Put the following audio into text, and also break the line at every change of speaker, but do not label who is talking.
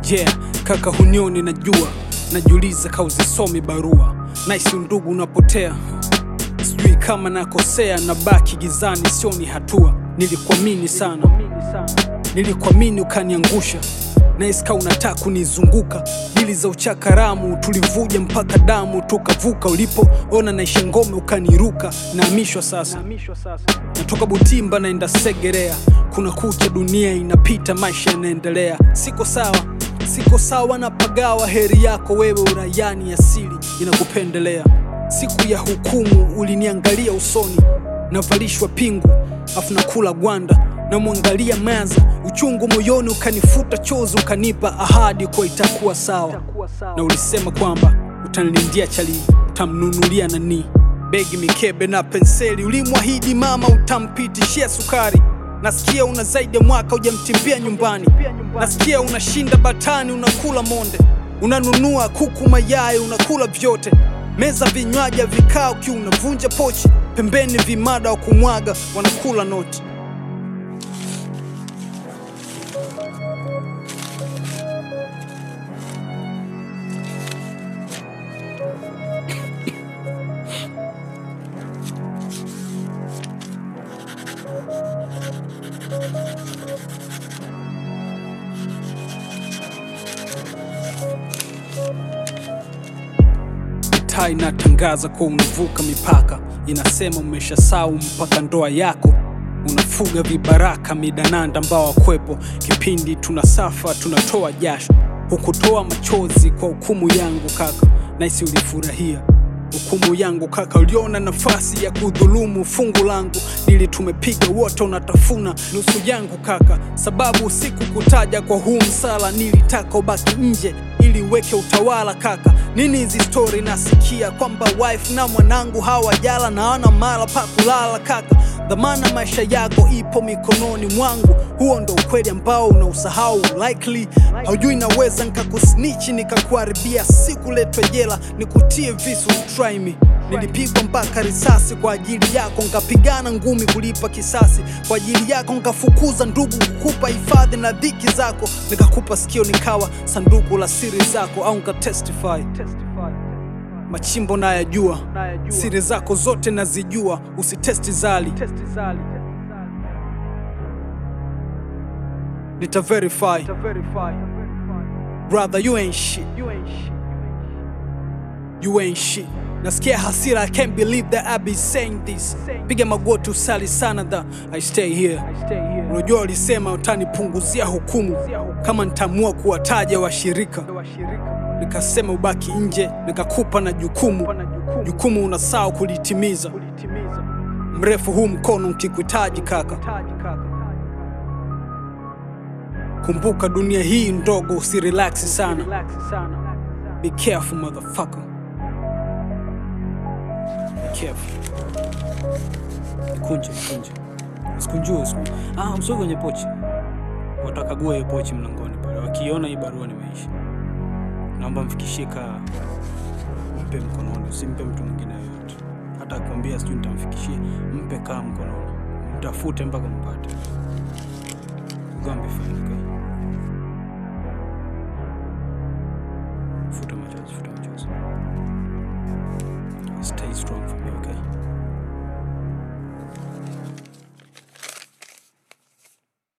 Yeah, kaka hunioni najua, najiuliza kauzisomi barua, naisi undugu unapotea, sijui kama nakosea, na baki gizani, sioni hatua. Nilikuamini sana, nilikuamini ukaniangusha, naiska unataka kunizunguka, dili za uchakaramu tulivuja mpaka damu tukavuka, ulipoona naisha ngome ukaniruka, naamishwa sasa, natoka Butimba naenda Segerea, kuna kucha, dunia inapita, maisha yanaendelea, siko sawa siko sawa na pagawa, heri yako wewe uraiani, asili inakupendelea. Siku ya hukumu uliniangalia usoni, navalishwa pingu afu nakula gwanda, namwangalia maza, uchungu moyoni ukanifuta chozi, ukanipa ahadi kwa itakuwa sawa, na ulisema kwamba utanilindia chali, utamnunulia nani begi, mikebe na penseli, ulimwahidi mama utampitishia sukari Nasikia una zaidi ya mwaka hujamtimbia nyumbani, nasikia unashinda batani, unakula monde, unanunua kuku, mayai, unakula vyote, meza vinywaji vikao kiu, unavunja pochi, pembeni vimada wa kumwaga, wanakula noti. taa inatangaza kuwa unavuka mipaka, inasema umeshasau mpaka ndoa yako, unafuga vibaraka midananda ambao wakwepo kipindi tunasafa tunatoa jasho, hukutoa machozi kwa hukumu yangu kaka, naisi ulifurahia hukumu yangu kaka, uliona nafasi ya kudhulumu fungu langu, dili tumepiga wote, unatafuna nusu yangu kaka, sababu sikukutaja kwa huu msala, nilitaka ubaki nje ili uweke utawala kaka. Nini hizi stori nasikia kwamba wife na mwanangu hawajala na hawana mala pa kulala kaka, dhamana maisha yako ipo mikononi mwangu, huo ndo ukweli ambao unausahau likely haujui, naweza nikakusnichi nikakuharibia, sikuletwe jela nikutie visu try me. Nilipigwa mpaka risasi kwa ajili yako, nkapigana ngumi kulipa kisasi kwa ajili yako, nkafukuza ndugu kukupa hifadhi na dhiki zako, nikakupa sikio nikawa sanduku la siri zako, au nkatestify machimbo nayajua, siri zako zote nazijua, usitesti zali, nita verify brother, you ain't shit, you ain't shit. Nasikia hasira, I can't believe that I be saying this. Piga magoti usali sana that I stay here. Unajua walisema utanipunguzia hukumu kama nitaamua kuwataja washirika, nikasema ubaki nje, nikakupa na jukumu. Jukumu unasahau kulitimiza. Mrefu huu mkono ukikuhitaji kaka, kumbuka dunia hii ndogo, usirelaksi sana. Be careful motherfucker. Be careful. Kunje, kunje. Usikunjue, usikunjue. Ah, msogee kwenye pochi. Watakagua hiyo pochi mlangoni pale. Wakiona hii barua nimeisha. Naomba mfikishie kaa. Mpe mkononi, usimpe mtu mwingine yoyote. Hata akwambia sijui nitamfikishia, mpe kaa mkononi. Mtafute mpaka mpate. Gombe fine, okay?